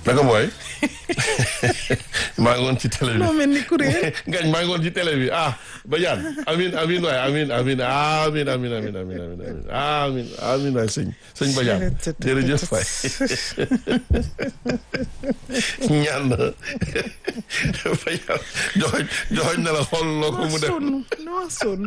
naka mooy maa ngi woon ci télé bi noo mel ni kuréel ngañ maa ngi woon ci télé bi ah Badiane amin amin waay amin amin amin amin amin amin amin amin amin amin waay sëñ sëñ Badiane jërëjëf waay ñaan na Badiane joxoñ joxoñ na la xool loo ko mu def sonn noo sonn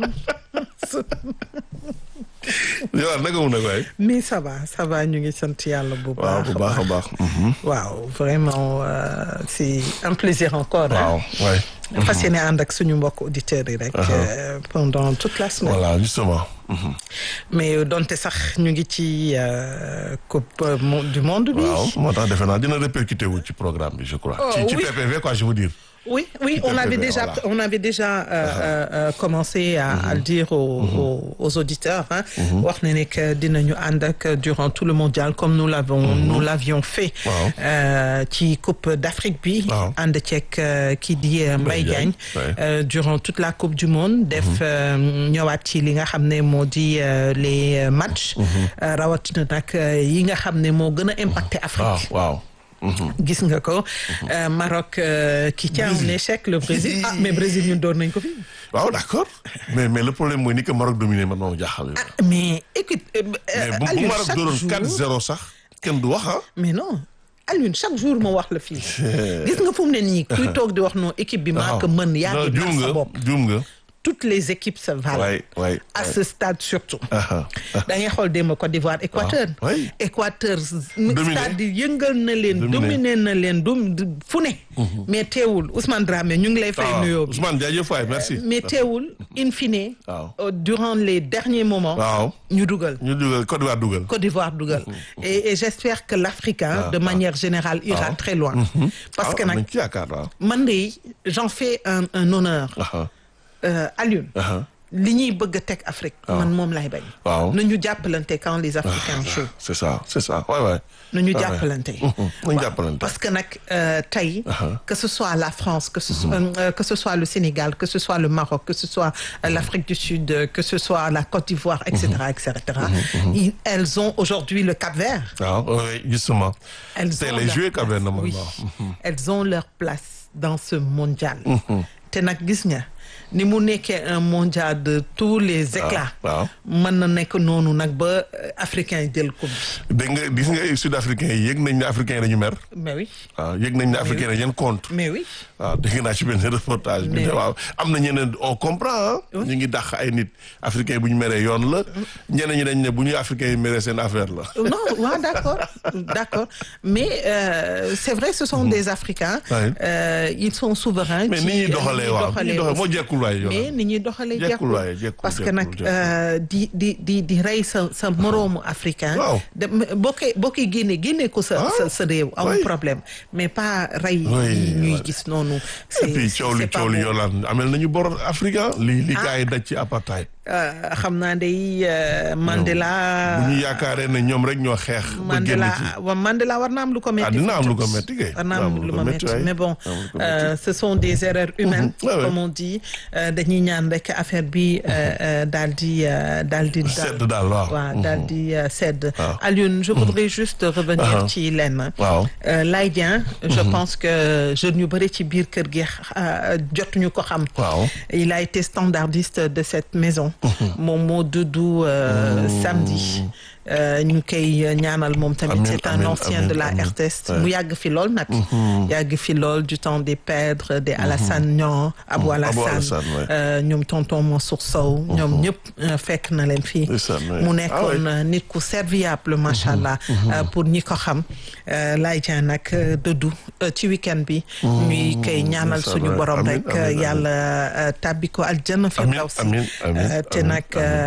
yow naka mu nag waay mais ça va ça va ñu ngi sant yàlla bu waaw baax bu baax a baax waaw vraiment euh, c'est un plaisir encore waaw waay hein fas yéene ànd ak suñu mbokk auditeurs yi rek euh, pendant toute la semaine voilà justement mhm. mais donte sax ñu ngi ci euh, coupe euh, mo- du monde bi waaw moo tax defe naa dina répercuté wu ci programme bi je crois Oh, ci ci oui. PPV quoi je veux dire Oui, oui, on PPV, avait déjà, voilà. on avait déjà euh, euh, euh, commencé à, à le dire aux, aux, aux auditeurs. Hein, wax na ne que dinañu ànd ak durant tout le mondial comme nous l'avons, nous l'avions fait. Waaw. euh, ci Coupe d'Afrique bi. Waaw. ànd ceeg euh, kii di euh, Mbaye Diagne, Diagne. ouais. euh, durant toute la Coupe du Monde. def euh, ñëwaat ci li nga xam ne moo di euh, les euh, matchs. euh, rawatina nag euh, yi nga xam ne moo gën a impacté Afrique. waaw waaw mhm. gis nga ko euh, Maroc euh, qui tient un échec le Brésil ah mais Brésil ñun door nañ ko fi waaw d'accord mais mais le problème mooy ni que Maroc dominé man moo jaaxal ah mais écoute euh, mais bu bu Alioune Maroc chaque dooroon jour 4-0 sax kenn du wax ah mais non Alioune chaque jour ma wax la fii gis nga fu mu ne nii kuy toog di wax non équipe bi maa ko mën yaa ngi juum nax sa nga bopp juum nga toutes les équipes se valent waay waay à ce stade surtout aha da ngay xool démb Côte d'Ivoire Équateur Ah, oui. Équateur Dominé. stade yi yëngal na leen Dominé. dominé na leen dum fu ne mais teewul Ousmane Dramé ñu ngi lay fay ah nuyoo bi Ousmane jaajëf waay merci mais teewul in fine waaw euh, durant les derniers moments waaw ñu dugal ñu dugal Côte d'Ivoire dugal Côte d'Ivoire dugal et, et j'espère que l'Africain Ah, de manière générale ira Ah. très loin parce que ah nag nañ ci yaakaar waaw man de j'en fais un, un honneur aha euh, Alioune aha li ñuy bëgg a teg Afrique man moom lay bañ waaw nañu jàppalante quand les Africains jouent c'est ça c'est ça waay waay nañu Ouais, jàppalante nañ jàppalante parce que nag euh, tey Uh-huh. que ce soit la France que ce soit euh, que ce soit le Sénégal que ce soit le Maroc que ce soit euh, l'Afrique du Sud euh, que ce soit la Côte d'Ivoire etc etc Ils- elles ont aujourd'hui le Cap-Vert waaw oui justement elles c'est ont les leur jouer place. quand même Oui. normalement elles ont leur place dans ce mondial te nag gis nga ni mu nekkee un mondial de tous les éclats waaw mën na nekk noonu nag ba euh, africains yi jël coupe bi dégg nga gis nga sud africains yi yëg nañ ne africains yi dañu mer mais oui waaw yëg nañ ne africains yi dañu compte mais oui waaw dégg naa ci benn reportage bi Mais ne oui. waaw am na ñeneen on comprend ah ñu ngi dàq ay nit africains yi bu ñu meree yoon la ñeneen ñi dañ ne bu ñu africains yi meree seen affaire la non waaw d'accord d'accord mais euh, c'est vrai ce sont des Africains Ouais. euh, ils sont souverains mais ci ni ñuy doxalee waaw ni ñuy doxalee moo jekkul waay yoon mais ni ñuy doxalee Jekkul jekkul waaye, jekkul, parce que jekkul, nag jekkul. euh, di di di di rey sa sa moroomu africain Waaw. de boo koy boo koy génnee génnee ko sa Ah. sa sa réew amul Oui. problème mais pas rey Oui, yi ñuy voilà. gis noonu et c'est puis c'est coow li pas coow li bon. yoolaan amel nañu bor africain li li gars yi daj ci apartheid Euh, xam naa day euh, Mandela bu ñu yaakaaree ne ñoom rek ñoo xeex ba génn Mandela ci wa Mandela war na am lu ko metti Ah, dina am lu ko tuuti. metti kay. war na Dina am lu ma metti waay. mais bon Dina am lu ko euh, ce sont des erreurs humaines Ouais, ouais. comme on dit Euh, dañuy ñaan rek affaire bi euh, euh, daal di euh, daal di sedd daal waaw waaw daal di euh, sedd Waaw. Alioune je voudrais juste revenir Ah. ci lenn waaw Euh, Laye Dieng je pense que jeunes yu bëri ci biir kër gi euh, jotuñu ko xam waaw il a été standardiste de cette maison moom moo dudu euh, samedi Euh, ñu koy ñaanal moom tamit Amiin, c'est un amiin, ancien amiin, de la amiin. RTS Ouais. mu yàgg fi lool nag yàgg fi lool du temps des Pèdres des Alassane Niang Abou Abou Alassane Alassane, ouais. euh, ñoom tonton Mansour Sow ñoom ñëpp euh, fekk na leen fii Ndeysaan, ouais. mu Ah nekkoon ouais. euh, nit ku serviable macha allah euh, pour ñi ko xam euh, Laye Dieng nag euh, dëddu euh, ci week-end bi ñuy koy ñaanal ndeysaan, suñu ouais. borom Amiin, rek amiin, amiin. yàlla euh, tàbbi ko aljanna firdawsi amiin, amiin, Euh, te amiin, nag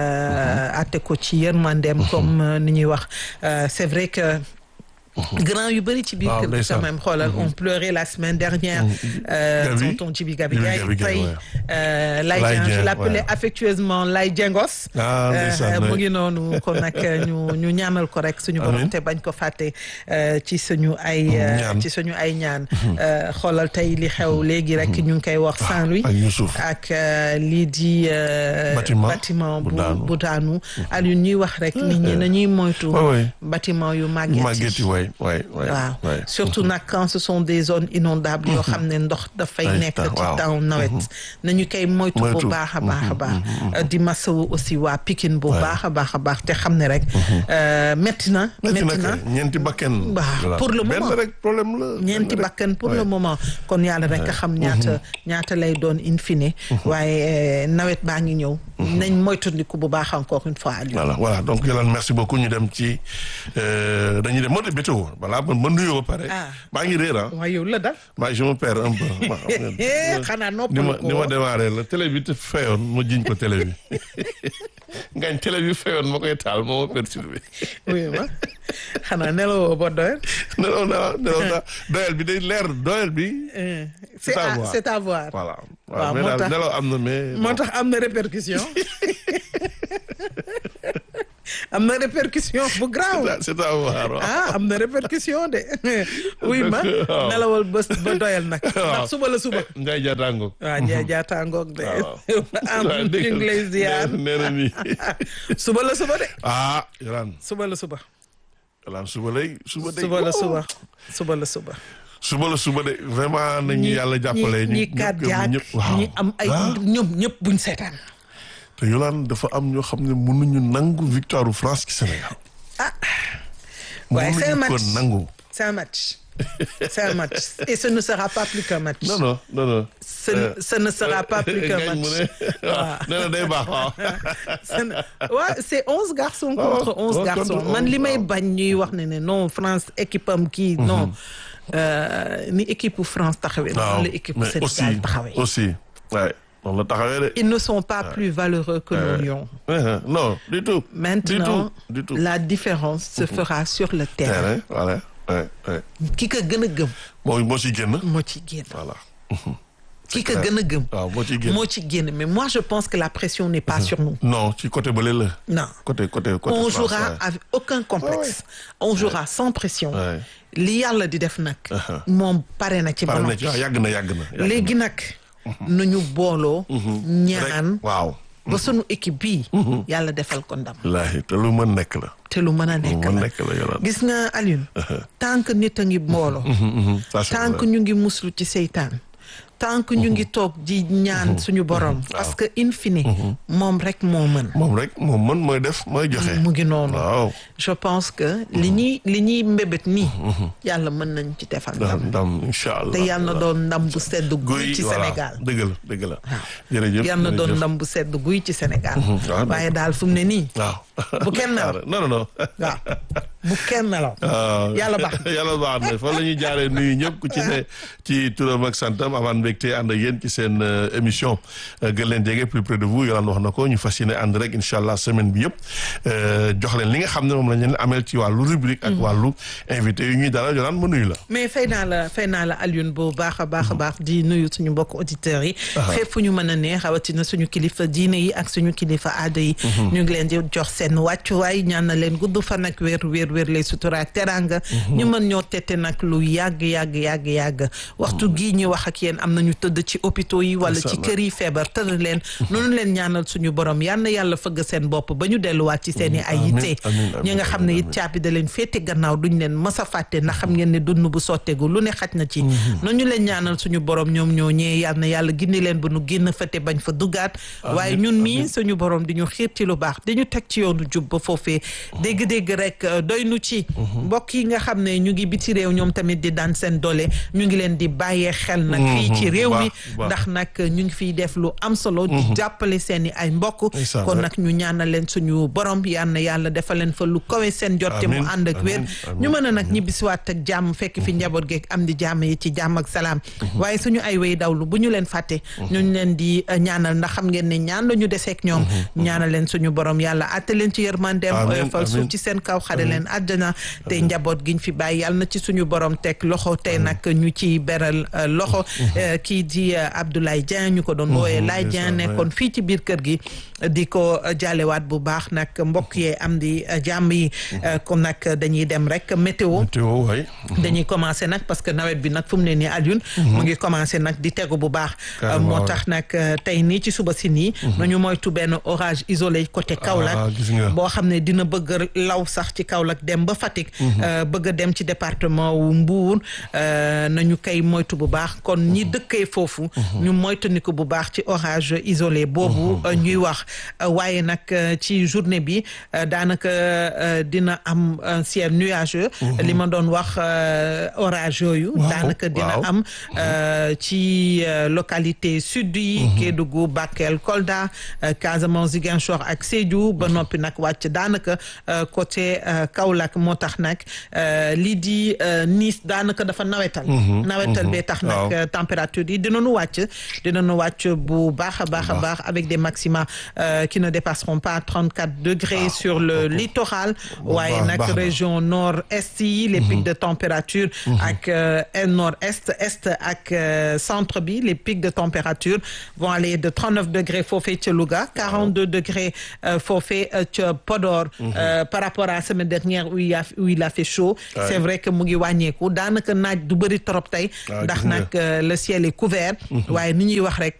euh, atte ko ci yërmandeem comme euh, ni ñuy wax Euh, c'est vrai que grand yu bëri ci biir Waaw, kër gi ndeysaan. quand même xoolal on pleurait la semaine dernière euh, Gabi. tonton Djibi Gabi Djibi Gaye Gabi Gaye, tey ouais. euh, Laye Laye Dieng je Dieng, l'appelais ouais. affectueusement Laye Diengos Ah, ndeysaan, Euh, mu ouais. ngi noonu kon nag ñu ñu ñaanal ko rek suñu borom Amiin. te bañ ko fàtte euh, ci suñu ay euh, Ñaan. ci suñu ay ñaan Euh, xoolal tey li xew léegi rek ñu ngi koy wax Saint-Louis ak Youssouf ak euh, lii di euh, Bâtiment bâtiment bu bu daanu. bu daanu Aliou ñuy wax rek nit ñi nañuy moytu Ouais, ouais. bâtiment yu màgget màgget yi yi waay oui oui oui waaw oui. surtout nag quand ce sont des zones inondables yoo xam ne ndox dafay Ay, nekk ta- ci waaw. taw nawet nañu koy moytu bu Moytu. baax a baax a baax Euh, di masawu aussi waa Pikine bu baax a baax a baax te xam ne rek euh, métti na métti métti na na kay ñeenti bakken. Waaw, Voilà. pour le benn moment. rek problème la. ñeenti benn rek. bakkan pour Ouais. le moment kon yàlla rek a xam ñaata ñaata lay doon in fine waaye euh, nawet baa ngi ñëw nañ moytandiku bu baax encore une fois Aliou voilà voilà donc Yolande merci beaucoup ñu dem ci euh, dañuy dem moo de météo voilà man ma nuyoo ba pare. Ah. maa ngi réer ah. waaye yow la dal maa je me perds un peu. ma xam nga- xanaa ni noppalu ma ko ni ma démarré la télé bi te fayoon ma jiñ ko télé bi ngañ télé bi fayoon ma koy taal moo ma perturbé oui ma xanaa nelawoo ba doyal nelaw naa nelaw naa doyel bi day leer doyel bi Euh, C'est c'est à à voir. c'est à voir voilà Waaw, waaw mais moo daal tax- nelaw am na mais moo tax am na répercussion am na répercussion bu grave c'est à voir waaw. ah am na répercussion de oui ma waaw. nelawal bés ba doyal nag Waaw. ndax suba la suba Ndiaye Diatango waaw Ndiaye jaataangoog de waaw am waaw ñu ngi lay ziar nee na nii suba la suba de ah Yolande suba la suba Yolande suba lay suba day suba la suba suba la suba suba la suba de vraiment nañu yàlla jàppale ñi ñi cardiaque ñëpp waaw ñi am ay Ah. ñoom ñëpp buñ seetaan te Yolande dafa am ñoo xam ne mënuñu nangu victoire u France ci Sénégal waaye c'est un mënuñu ko match nangu c'est un match c'est un match et ce ne sera pas plus qu'un match non non non non ce ne ce ne sera pas plus qu'un Ngañ mu match ne waaw nee na day baax waaw Ce ne- ouais, c'est onze garçons waaw, contre onze waaw, garçons contre man onze, li may waaw. bañ ñuy wax ne ne non France équipe am kii non Euh, ni équipe bu France taxawee waaw noonu la équipe bu mais aussi Sénégal taxawee aussi ouais noonu la taxawee de ils ne sont pas plus valeureux que nos lions Euh, non du tout maintenant du tout du tout la différence se fera sur le terrain terrain voilà ouais ouais ki ko gën a gëm moo moo ci génn moo ci génn voilà ki ko gën a gëm waaw moo ci génn moo ci génn mais moi je pense que la pression n'est pas sur nous non ci côté bële la non côté côté côté on France, jouera ouais. avec aucun complexe on jouera sans pression Ouais. li yàlla di def nag moom pare na ci ba pare na noppi ci waaw yàgg na yàgg na yàgg na. léegi nag nañu booloo ñaan Rek, waaw ba sunu équipe bii yàlla defal ko ndam wallaahi te lu mën nekk la te lu mën a lu nekk mën la nekk la Yolande gis nga Alioune tant que nit a ngi booloo Ça, c'est tant vrai. que ñu ngi muslu ci seytaan tant que ñu ngi toog di ñaan suñu borom parce que in fine moom rek moo mën moom rek moom mën mooy def mooy joxe mu ngi noonu waaw je pense que li ñuy li ñuy mbébét nii yàlla mën nañ ci defal ndam ndam ndam incha allah te yàlla na doon ndam bu sedd guy guy ci voilà Sénégal dëgg la dëgg la jërëjëf yàlla na doon jërëjëf. ndam bu sedd guy ci Sénégal waaw, waaye daal fu mu ne nii waaw bu kenn nelaw. non non non waaw bu kenn nelaw waaw yàlla baax na. yàlla baax na fa la ñuy jaaree nuyu ñëpp ku ci ne ci turam ak santam amaan mbégte ànd ak yéen ci seen euh, émission euh, gën leen jege plus près de vous Yolande wax na ko ñu fas yéene ànd rek incha allah semaine bi yëpp euh, jox leen li nga xam ne moom la ñu leen ameel ci wàllu rubrique ak wàllu invité yu ñuy dalal Yolande ma nuyu la. mais fay naa la fay naa la Alioune bu baax a baax a baax di nuyu suñu mbokk auditeurs yi fépp fu ñu mën a ne rawatina suñu kilifa diine yi ak suñu kilifa aada yi ñu ngi leen di jox seen wàccuwaay ñaan na leen gudd fan ak wér wér wér lay sutura ak teranga ñu mën ñoo tette nag lu yàgg yàgg yàgg yàgg waxtu gii ñu wax ak yéen am nañu tëdd ci hôpitaux yi wala ci Inch'Allah. kër yi feebar tëdd leen noonu leen ñaanal suñu borom yal na yàlla fëgg seen bopp ba ñu delluwaat ci seen i ay Amiin, yitte amiin, amiin, ñi nga xam ne amiin, it caabi da leen féete gannaaw duñ leen mës a fàtte ndax xam ngeen ne dund bu sotteegu lu ne xaj na ci nañu leen ñaanal suñu borom ñoom ñoo ñee yal na yàlla gindi leen ba nu génn fëte bañ fa duggaat waaye ñun mii suñu borom di ñu xiir ci lu baax di ñu teg ci yoonu jub ba foofee dégg-dégg rek euh, doy nu ci mbokk yi nga xam ne ñu ngi biti réew ñoom tamit di daan seen doole ñu ngi leen di bàyyee xel nag fii ci réew mi baax, baax. ndax nag ñu ngi fiy def lu am solo di jàppale seen i ay mbokk Ndeysaan, kon ouais. nag ñu ñaanal leen suñu borom yal na yàlla defal leen fa lu kawe seen jotte mu Amiin, ànd ak wér amiin, amiin, ñu mën a nag ñibbisiwaat ak jàmm fekk fi njaboot geeg am di jàmm yi ci jàmm ak salaam waaye suñu ay way dawlu bu ñu leen fàtte ñu ngi leen di uh, ñaanal ndax xam ngeen ne ñaan la ñu deseek ñoom ñaanal leen suñu borom yàlla atte leen ci yërmandeem Amiin, oyofal suuf amiin. ci seen kaw xare leen àjjana te njaboot giñ fi bàyyi yàlla na ci suñu borom teg loxo tey nag ñu ci beral uh, loxo uh, kii di Abdoulaye Dieng ñu ko doon wooyee Laye Dieng nekkoon fii ci biir kër gi di ko jaalewaat bu baax nag mbokk yee am di jàmm yi comme nag dañuy dem rek météo météo waay dañuy commencé nag parce que nawet bi nag fu mu ne nii Alioune mu ngi commencé nag di tegu bu baax moo tax nag tey nii ci suba si nii nañu moytu benn orage isolé côté Kaolack boo xam ne dina bëgg law sax ci Kaolack dem ba Fatick bëgg a dem ci département wu Mbour nañu koy moytu bu baax kon ñi dëkkee foofu ñu moytandiku bu baax ci orage isolé boobu ñuy wax waaye nag ci journée bi daanaka dina am un ciel nuageux li ma doon wax orage yooyu daanaka dina am ci localité sud yi Kédougou Bakel Kolda Casamance Ziguinchor ak Sédhiou ba noppi nag wàcc daanaka côté Kaolack moo tax nag lii di Nice daanaka dafa nawetal nawetal bee tax nag température yi dinañu wàcc dinañu wàcc bu baax a baax a baax avec des maxima qui ne dépasseront pas 34 degrés sur le littoral waaye nag région nord-est yi les pics de température ak nord-est est ak centre bi les pics de température vont aller de 39 degrés foofee ca Louga 42 degrés foofee ca Podor par rapport à la semaine dernière où il a où il a fait chaud c'est vrai que mu ngi wàññeeku daanaka naaj du bëri trop tey ndax nag le ciel est couvert waaye ni ñuy wax rek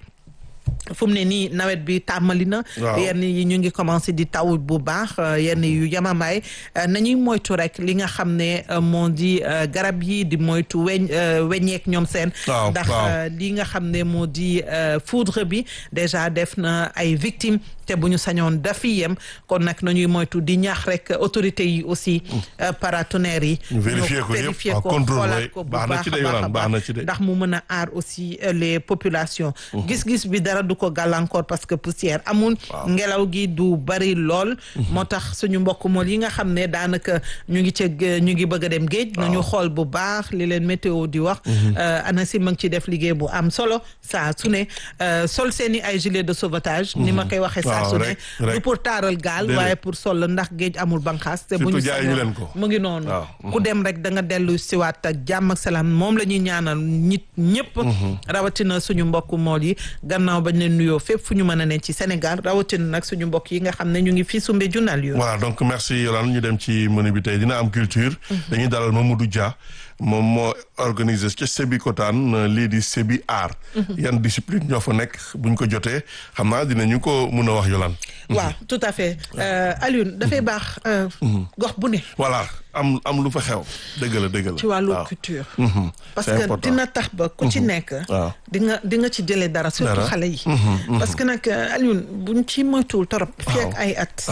fu mu ne nii nawet bi tàmmali na yenn yi ñu ngi commencé di taw bu baax yenn yu yamamaay nañuy moytu rek li nga xam ne moo di garab yi di moytu weñ weñeek ñoom seen ndax li nga xam ne moo di foudre bi déjà def na ay victimes te bu ñu sañoon dafi yem kon nag nañuy moytu di ñaax rek autorités yi aussi paratonnerres yi vérifier ko vérifier ko xoolaat ko bu baax a baax ndax mu mën a aar aussi les populations gis-gis bi dara du ko gàllankoor parce que poussière amul ngelaw gi du bari lool moo tax suñu mbokk mool yi nga xam ne daanaka ñu ngi ca ñu ngi bëgg a dem géej nañu xool bu baax li leen météo di wax ANACIM ma ngi ci def liggéey bu am solo saa su ne sol seeni ay gilet de sauvetage ni ma koy waxee saa su ne du pour taaral gaal waaye pour sol ndax géej amul banqaas te bu ñu sañoon mu ngi noonu ku dem rek da nga dellu siwaat ak jàmm ak salaam moom la ñuy ñaanal nit ñëpp rawatina suñu mbokk mool yi gannaaw bañ leen nuyoo fépp fu ñu mën a ne ci Sénégal rawatina nag suñu mbokk yi nga xam ne ñu ngi fii sumbe junal yo voilà donc merci Yolande ñu dem ci menu bi tey dina am culture dañuy dalal Mamadou Dia moom moo organisé ca Sébikotane lii di Sébi Art yan discipline ñoo fa nekk buñ ko jotee xam naa dinañu ko mun a wax Yolande waaw tout à fait Alioune dafay baax gox bu ne voilà am am lu fa xew dëgg la dëgg la ci wàllu culture parce que dina tax ba ku ci nekk di nga di nga ci jëlee dara surtout xale yi parce que nag Alioune buñ ci moytuwul torop fii ak ay at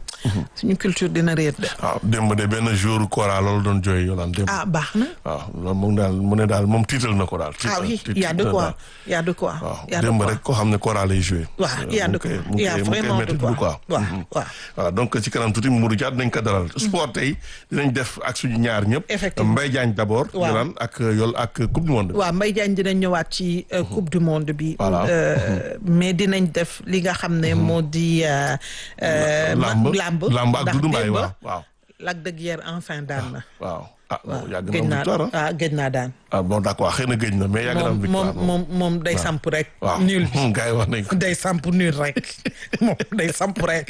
suñu culture dina réer de. waaw démb de benn jour Kora loolu doon jooy yolaan démb. ah baax na. waaw loolu moom daal mu ne daal moom tiital na ko daal. ah oui y a de quoi y a de quoi. waaw démb rek koo xam ne Kora lay joué. waaw y a de quoi y a vraiment de quoi waaw waaw. voilà donc ci kanam tuuti Mourou Dia dinañ ko dalal. sport tey dinañ def ak suñu ñaar ñëpp. effectivement Mbaye Diagne d' abord. waaw yolaan ak yol ak coupe du monde. waaw Mbaye Diagne dinañ ñëwaat ci coupe du monde bi. voilà mais dinañ def li nga xam ne moo di. lamb lamb lamb ak Doudou Mbaye démb waaw waaw. Lac de Guiers enfin daan na. waaw ah waaw yàgg gëj na naa victoire ah gëj naa daan. ah bon d' accord xëy na gëj na mais yàgg na am moom victoire moom moom day samp rek. waaw nul bi gars yi wax nañ ko. day samp nul rek moom day samp rek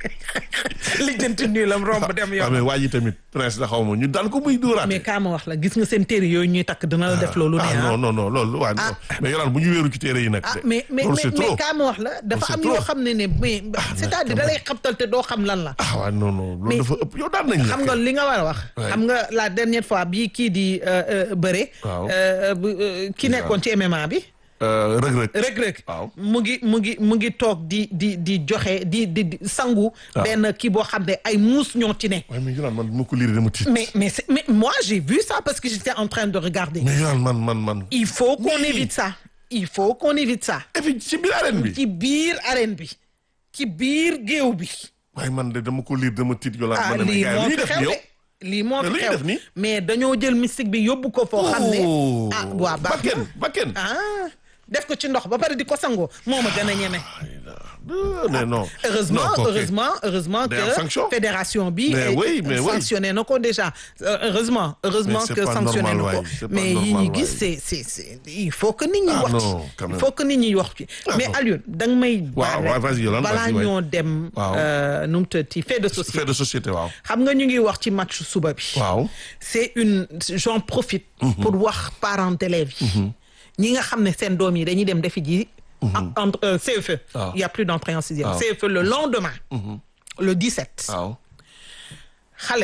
lijjanti nulam romb dem waaw yoon. mais waa ji tamit prince la xaw ma ñu daan ko muy dóoraat. mais kaa ma wax la gis nga seen téere yooyu ñuy takk dina la def loolu ne ah ah. non non non loolu waa non mais yolaan bu ñu wéeru ci téere yi nag. ah de. mais mais loolu mais c'est mais trop. kaa ma wax la dafa c'est am trop. yoo xam ne ne mais c'est-à-dire da lay xabtal te doo xam lan la. ah waaw non non loolu Mais- dafa ëpp yow daan nañ la. xam nga li nga war a wax. Ouais. xam nga la dernière fois bii kii di euh, euh, bëre. Waaw. euh, bu, euh, ki nekkoon ci MMA bi. rëg rëg. Reug Reug Waaw. mu ngi mu ngi mu ngi toog di di di joxe di di di sangu. Waaw. benn kii boo xam ne ay muus ñoo ci ne. waaye mais yolaan man ma ko lire dama tiit. mais mais c'est- mais moi j'ai vu ça parce que j'étais en train de regarder. mais yolaan man man man. il faut qu'on Oui. évite ça. il faut qu'on évite ça. et puis ci biir arène bi. ci biir arène bi. ci biir géew bi. waaye man de dama ko lire dama tiit yolaan. ah ma ne mais lii gars yi moo li ñuy fi def xew ni yow. de lii moo Mais fi lu ñuy xew def nii? mais dañoo jël mystique bi yóbbu ko foo xam ne Oh. ah waa baax na bakken bakken. ah def ko ci ndox ba pare di ko sangoo moo ma gën a ñeme mais non. heureusement Non, ok. heureusement heureusement Day am que sanction. fédération bi Mais eh, oui, mais oui. sanctionné na ko déjà Euh, heureusement heureusement Mais c'est que pas sanctionné normal, na ko waay, c'est pas mais yi normal, ñu gis waay. c'est c'est c'est il faut que nit ñi Ah wax ci non, quand il même. faut que nit ñi wax ci mais non. Alioune da nga may Waaw, baal waaw, rek vas-y, Yolande, balaa vas-y, waay. ñoo dem Waaw. euh, nu mu tëddee fait de société fait de société waaw. xam nga ñu ngi wax ci match suba bi waaw. c'est une j'en profite pour wax parents d'élèves yi ñi nga xam ne seen doom yi dañuy dem defi ji en- entre euh, CFE Ah. il y a plus d'entrée en sixième Ah. CFE le lendemain le 17 waaw. xale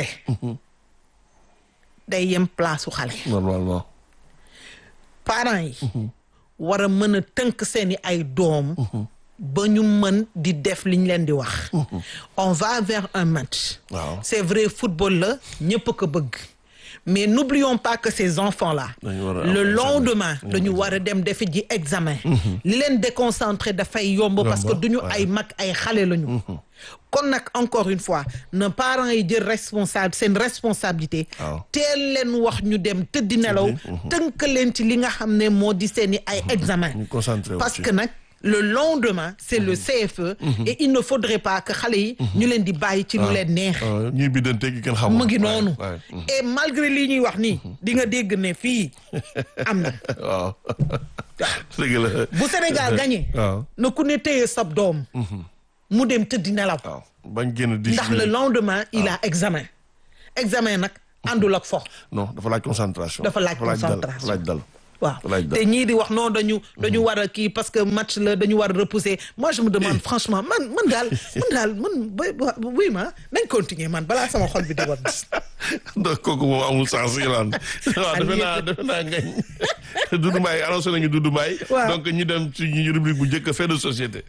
day yem place su xale normalement. parents yi war a mën a tënk seeni ay doom ba ñu mën di def liñ leen di wax on va vers un match waaw. c'est vrai football la ñëpp ko bëgg mais n'oublions pas que ces enfants-là Dañu war a am le examen. lendemain dañu war a dem defi ji examen li leen déconcentré dafay yomb parce que Yomb, duñu ouais. ay mag ay xale lañu kon nag encore une fois na parents yi jël responsable seen responsabilité Waaw. teel leen wax ñu dem tëddi nelaw tënk leen ci li nga xam ne moo di seeni ay examen ñu concentré wu parce ci. que nag le lendemain c'est le CFE et il ne faudrait pas que xale yi ñu leen di bàyyi ci lu leen neex waaw ñuy biddante gi kenn xamul. mu ngi waay, noonu waay. et malgré lii ñuy wax nii di nga dégg ne fii am na waaw. dëgg la. bu Sénégal gagné waaw. na ku ne téye sab doom mu dem tëddi nelaw waaw bañ génn di. ndax le lendemain il a examen examen nag àndul ak fo non dafa laaj concentration. Dafa laaj dal, concentration. laaj dal. waaw Laaj dal. te ñii di wax non dañu dañu war a kii parce que match la dañu war a repousser moi je me demande franchement man man daal man daal man ba ba- oui ma nañ continuer man balaa sama xol bi di war donc kooku moom amul sens Yolande. waaw defe naa defe naa ngañ. Doudou Mbaye annoncé nañu Doudou Mbaye. Waaw. donc ñu dem ci ñu rubrique bu njëkk fait de société.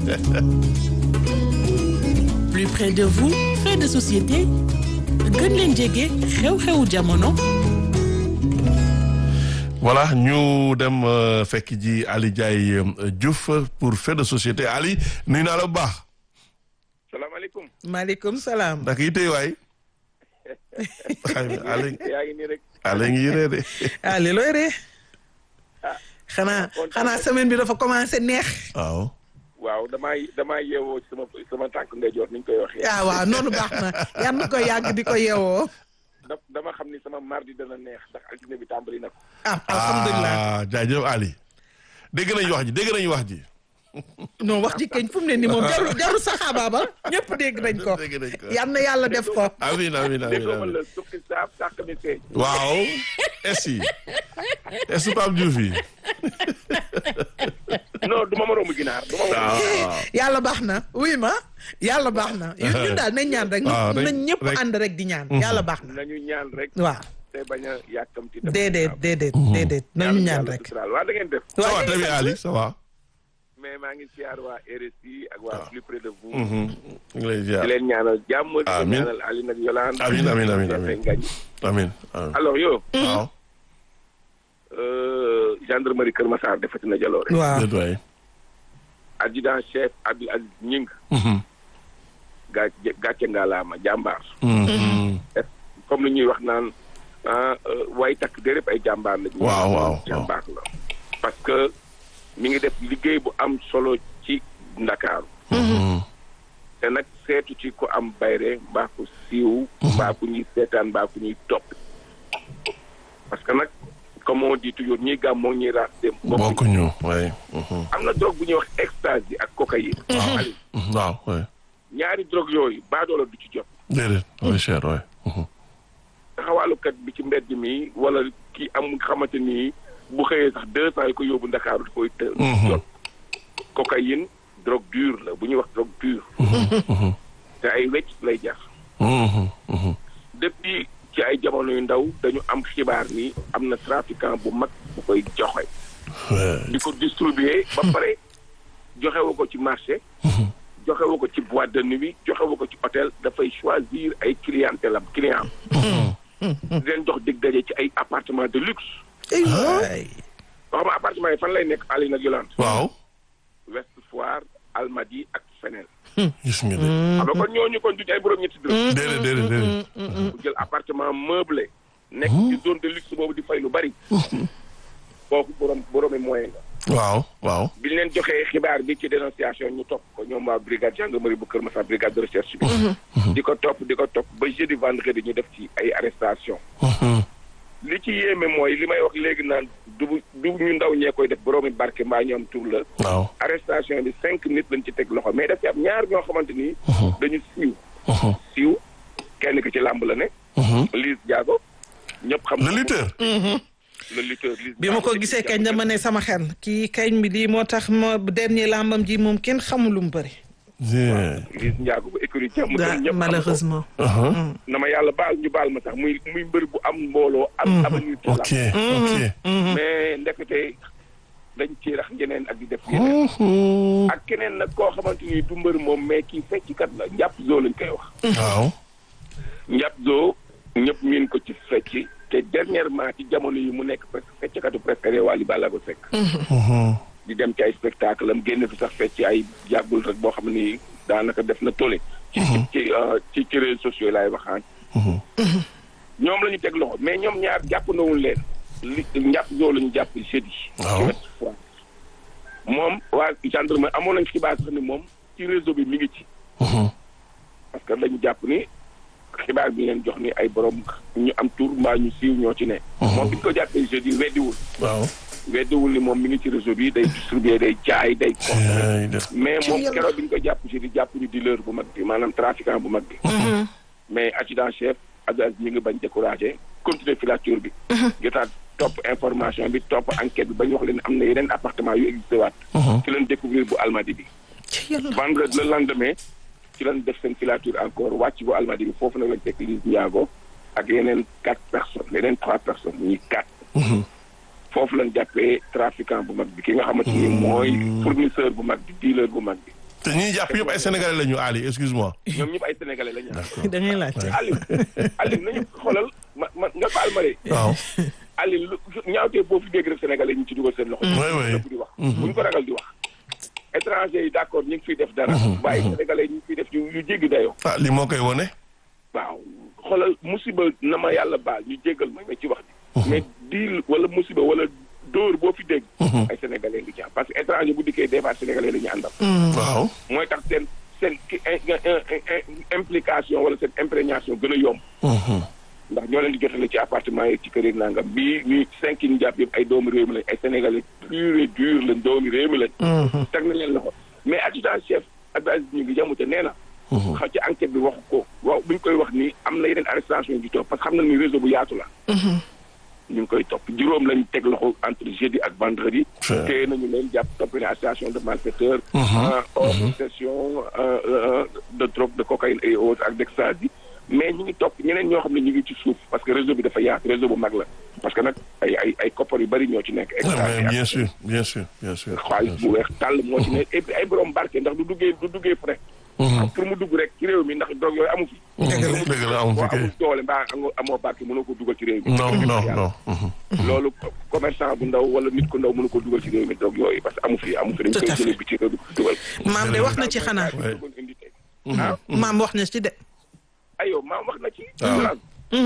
plus près de vous fait de société gën leen jege xew-xewu jamono voilà ñu dem euh, fekk ji Ali Ndiaye euh, Diouf pour fait de société Ali nuyu naa la bu baax. salaamaaleykum maaleykum salaam ndax yi tey waay. Ali yaa ngi nii rek Ali ngi yëree de. ah li looy ree xanaa xanaa semaine bi dafa commencé neex waaw. waaw damaa damaa yeewoo ci sama sama tànk ndeyjoor ni ñu koy waxee. ah waaw noonu baax na yan na ko yàgg di ko yeewoo da dama xam ni sama mardi dana neex ndax altine bi tàmbali na ko. ah alhamdulilah ah jaajëf Ali. dégg nañu wax ji dégg nañu wax ji. non wax ji kañ fu mu ne ni moom jarul jarul saxaabaabal ñëpp dégg nañ ko Dégg nañ ko. yan na yàlla def ko amiin amiin amiin déggoo ma amiin. la sukki saaf sàq mi feeñ. waaw. est yi est Pape Diouf yi. non du ma moroomu ginaar du ma moroomu waaw. yàlla baax na oui ma yàlla baax na ñun ñun daal nañ ñaan rek waaw, rek- nañ ñëpp rek. ànd rek di ñaan yàlla baax na nañu ñaan rek. waaw te bañ a yàkkamti. dem déedéet ginnaaw. déedéet déedéet nañu Yàlla- ñaan yàlla rek suturaal. waa da ngeen def. ça va waaw très bien Ali ça va. mais maa ngi siyaar waa RSI ak waa plus près de vous. ñu ngi lay ziar. di leen ñaanal jàmm. di leen Amiin. ñaanal Aline ak Yolande. Amiin, amiin, amiin, Di amiin. leen ngañ. amiin amiin. alors yow. waaw. euh, gendarmerie Kër Massar defati na jaloore. waaw déet waay. adjudant chef Abdou Aziz Ñing gaa gàcce ngaalaama jàmbaar comme li ñuy wax naan ah way takk déréb ay jàmbaar la Waaw, waaw, waaw. jàmbaar la parce que mi ngi def liggéey bu am solo ci ndakaaru te nag seetu ci ko am bayre mbaa ko siiw mbaa ku ñuy seetaan mbaa ku ñuy topp parce que nag comme on dit toujours ñiy gàm moo ñuy raas dem bokkuñu waay. am na drogue bu ñuy wax ecstasy ak cocaïne Aliou, waaw waay. ñaari drogue yooyu baadoola du ci jot déedéet waay cher waay. taxawaalukat bi ci mbedd mi wala ki am nga xamante ni bu xëyee sax deux cent yi ko yóbbu ndakaaru da koy të jot cocaïne drogue dure la bu ñuy wax drogue dure te ay wecc lay jar depuis ci ay jamono yu ndaw dañu am xibaar ni am na trafiquant bu mag bu koy joxe di ko distribuer ba pare joxewu ko ci marché joxewu ko ci boîte de nuit joxewu ko ci hôtel dafay choisir ay clientèle am client am di leen jox dig daje ci ay appartement de luxe ay waay wax ma appartement yi fan lay nekk Aline ak Yolande waaw. West Foire Almadies ak feneen gis nga de. xam nga kon ñooñu kon duñu ay borom ñetti dërëm déedéet déedéet déedéet. bu jël appartement meublé nekk ci zone de luxe boobu di fay lu bari kooku borom boroomi moyen nga waaw waaw. bi ñu leen joxee xibaar bi ci dénonciation ñu topp ko ñoom waa brigade gendarmerie bu Kër Massar brigade de recherche bi. di ko topp di ko topp ba jeudi vendredi ñu def ci ay arrestation li ci yéeme mooy li may wax léegi naan du du ñu ndaw ñee koy def boroomi barke mbaa ñoom tur la. waaw. arrestation bi cinq nit lañ ci teg loxo mais daf ci am ñaar ñoo xamante ni. dañu siiw. siiw kenn ki ci làmb la ne. Liss Diago ñëpp xam. le lutteur. le lutteur Liss bi ma ko Diago. gisee kañ dama ne sama xel kii kañ bi lii moo tax ma dernier làmbam ji moom kenn xamul lu mu bëri. Liss Ndiago bu écurie jàmm daa ñëpp xam ko. malheureusement. na ma yàlla baal ñu baal ma sax muy muy mbër bu am mbooloo. am avenir ci ok làmb. ok. mais ndekete dañ ci rax ñeneen ak di def yeneen. ak keneen nag koo xamante ni du mbër moom mais kii fecckat la njàpp zoo lañ koy wax. waaw. njàpp zoo ñëpp miin ko ci fecc te dernièrement ci jamono yi mu nekk presque fecckatu préféré Wally Ballago Seck. di dem ci ay spectacle am génn fi sax fecc ay yàggul rek boo xam ni daanaka def na tolle. ci ci euh, ci ci réseaux sociaux laay waxaan. ñoom la ñu teg loxo mais ñoom ñaar jàpp nawul leen li njàpp zoo la ñu jàpp jeudi. Waaw. ci Ouest Foire. moom waa gendarmerie amoon nañ xibaar sax ni moom ci réseau bi mi ngi ci. parce que dañu jàpp ni xibaar bi leen jox ni ay borom ñu am tur mbaa ñu siiw ñoo ci ne. moom bi ñu ko jàppee jeudi weddiwul. waaw. weddiwul ni moom mi ngi ci réseau bi day distribuer day jaay day. consommer ay def. mais moom keroog bi ñu ko jàpp jeudi jàpp ñu dealer bu mag bi maanaam trafiquant bu mag bi. mais adjudant chef Abdoulaye ñu ngi bañ découragé continuer filature bi. jotaat topp information bi topp enquête bi ba ñu wax leen am na yeneen appartement yu existé waat. ci leen découvrir bu Almadi bi. ci yàlla. vendredi le lendemain ci lañ def seen filature encore wàcc bu Almadi bi foofu nag lañ fekk Liss Ndiago ak yeneen quatre personnes yeneen trois personnes ñuy quatre. foofu lañ jàppee trafiquant bu mag bi ki nga xamante ni mooy fournisseur bu mag bi dealer bu mag bi. te ñuy jàpp yëpp ay sénégalais la ñu Ali excuse-moi. ñoom ñëpp ay sénégalais la ñu am. da ngay laajte. Aliou Aliou nañu xoolal ma ma nga baal ma de. waaw. Aliou lu ñaawtee boo fi dégg rek sénégalais ñu ci dugal seen loxo. oui oui. di wax. bu ñu ko ragal di wax. étranger yi d' accord ñu ngi fiy def dara. waaye sénégalais ñu ngi fiy def yu yu jéggi dayoo. ah li moo koy wone. waaw xoolal musiba na ma yàlla baal ñu jéggal ma mais ci wax ji. mais diil wala musiba wala dóor boo fi dégg. ay sénégalais ngi ci am parce que étranger bu dikkee des fois sénégalais la ñu àndal. waaw. mooy tax seen seen ki implication wala seen imprégnation gën a yomb. ndax ñoo leen di jotale ci appartement yi ci kër yi nangam bii ñuy cinq yi ñu jàpp yëpp ay doomu réew mi lañ ay sénégalais pur et dur lañ doomu réew mi lañ. teg nañ leen loxo mais adjudant chef Abdou Aziz ñu ngi jamute nee na. xam ci enquête bi waxu ko waaw bu ñu koy wax nii am na yeneen arrestation yu topp parce que xam na ni réseau bu yaatu la. ñu ngi koy topp juróom lañ teg loxo entre jeudi ak vendredi. Fait. téye nañu leen jàpp topp leen association de malfaiteurs. en hors possession euh, euh, de drogue de cocaïne et autres ak d'ecstasy mais ñu ngi topp ñeneen ñoo xam ne ñu ngi ci suuf parce que réseau bi dafa yaatu réseau bu mag la parce que nag ay ay ay koppar yu bari ñoo ci nekk. Ah, ecstasy mais ak bien sûr bien sûr bien sûr. xaalis bu weex tàll moo ci nekk et puis ay borom barke ndax du duggee du duggee frais. pour mu dugg rek ci réew mi ndax drogue yooyu amu fi. dëgg la amu boo fi kay. amul doole mbaa amoo amoo barke mënoo ko dugal ci réew mi. non non non. loolu commerçant bu ndaw wala nit ku ndaw mënu ko dugal ci réew mi drogue yooyu parce que amu fi amu fi dañ Tout koy à fait. jëlee bi ci réew mi ko dugal. maam de wax na ci xanaa. Ouais. indi tey. ah maam wax na ci de. aywa maam wax na ci. waaw.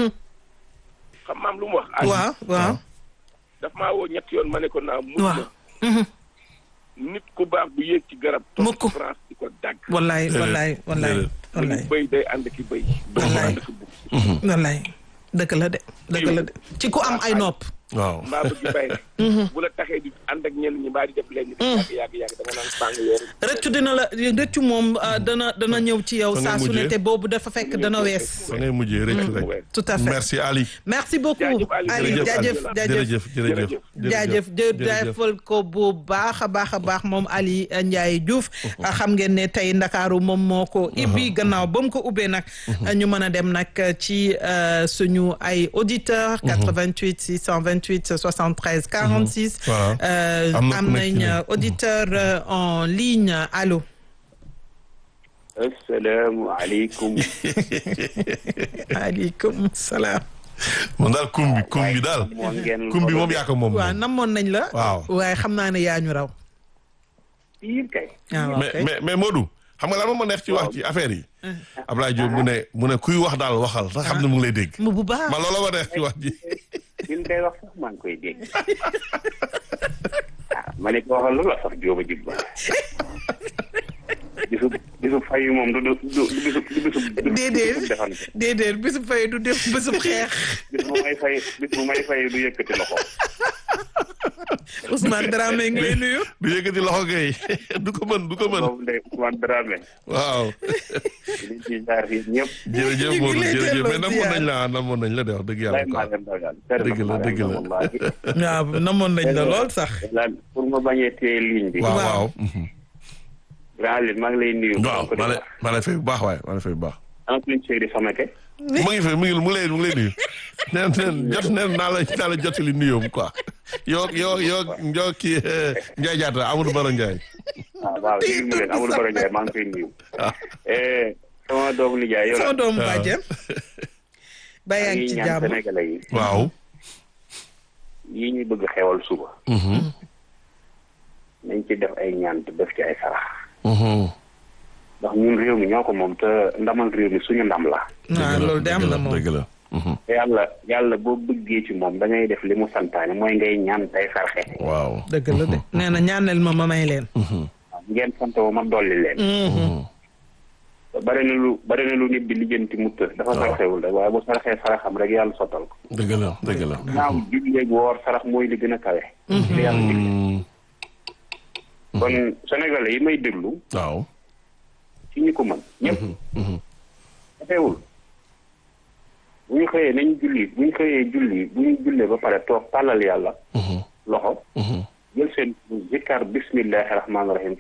xam maam lu mu wax. ah waaw waaw. daf maa woo ñetti yoon ma ne ko naa mukk waaw. na nit ku baax du yéeg ci garab. Mukk. toog ci France di ko dagg. wallaay Déedéet, wallaay wallaay déedéet. wallaay bëy day ànd ki bëy. bëy du Wallaay. ànd ki bukk. wallaay dëgg la de dëgg la de ci ku am ay nopp. waaw. mbaa bëgg bay rek. bu la taxee di ànd ak ñenn ñi mbaa di def leen. yàgg yàgg yàgg da nga naan bàng weer. rëccu dina la rëccu moom ah, dana dana ñëw ci yow Fa ngay saa su ne mujjee. te boobu dafa fekk dana wees. fa ngay mujjee rëcc rek. tout à fait merci Ali. merci beaucoup Jaajëf, Ali. Ali jërëjëf jaajëf Ali. jaajëf jërëjëf jërëjëf. jaajëf jaajëfal ko bu baax a baax a baax moom Ali Ndiaye Diouf xam ngeen ne tey Ndakaaru moom moo ko ibbi gannaaw ba mu ko ubbee nag ñu mën a dem nag ci euh, suñu ay auditeurs 88 628 73 46 Voilà. Euh, Am na ku am nekk ci nañ ligne. auditeur euh, en ligne allo asalaamaaleykum aleykum salaam moom daal kum bi kum bi daal. moo ngeen kum bi moom yaa ko moom. waaw namoon nañ la Waaw. waaye xam naa ne yaa ñu raw piir kay ah waaw mais kay. mais mais Modou xam nga lan moo ma neex ci wax ci affaire yi. Ablaye Diop mu ne mu ne kuy wax daal waxal te xam ne mu ngi lay dégg. mu bu baax man loolu ma neex ci wax ji. li nga koy wax sax maa ngi koy dégg waaw ma ne ko waxal lu la sax jóoba jib ba bisu bisu fayu moom du du du du bisu du bisu du déedéet bisu defante déedéet bisu fay du def bisu xeex bis bu may fay bis bu may fay du yëkkati loxo Ousmane Dramé ngi lay nuyu. du yëkkati loxo gay du ko mën du ko mën boobu ndey Ousmane Dramé waaw li ci jaar fii ñëpp jërëjëf ñu ngi Modou lay jërëjëf delloo mais namoon ziar. nañ la namoon nañ la de wax dëgg yàlla lay maa quoi leen dagal Dëgg la, dëgg la. waaw namoon nañ la lool sax. lan pour ma bañee téye ligne bi waaw waaw. waaw mhm. grand lit maa ngi lay nuyu waaw maa lay maa lay fay bu baax waaye maa lay fay bu baax ana suñ séeri samake mu ngi fay mu ngi mu ngi lay mu ngi lay nuyu neen neen jot neen naa la naa la jotali nuyoom quoi yoo yoo yoo yoo kii Ndiaye Diatta Amadou Baro Ndiaye waaw waaw déglu ma leen Amadou Baro Ndiaye maa ngi koy nuyu ah eh sama doomu nijaay yow sama la doomu waaw. bàjjen. ba yaa ngi ci ñaan jàmm. sénégalais yi waaw yi ñu bëgg xewal suba mhm nañ ci def ay ñaan te def ci ay sarax mhm ndax ñun réew mi ñoo ko moom te ndamal réew mi suñu ndam la waaw loolu de am dëgg na la moom. dëgg la mhm te yàlla yàlla boo bëggee ci moom da ngay def li mu santaane mooy ngay ñaan tey sarxe waaw dëgg la de nee na ñaanal ma ma may leen. mhm waaw ngeen sant ma ma dolli leen mhm bari na lu bari na lu nit di lijjanti mu të dafa Waaw. sarxewul rek waaye bu sarxee saraxam rek yàlla sottal ko dëgg la dëgg la naaw julleeg woor sarax mooy li gën a kawe li yàlla digle Mhm. kon sénégalais yi may déglu waaw ci ñi ko mën ñëpp mhm dafeewul bu ñu xëyee nañ julli bu ñu xëyee julli bu ñu jullee ba pare toog tàllal yàlla mhm loxo mhm jël seen zikkar bismillahi rahmaani rahim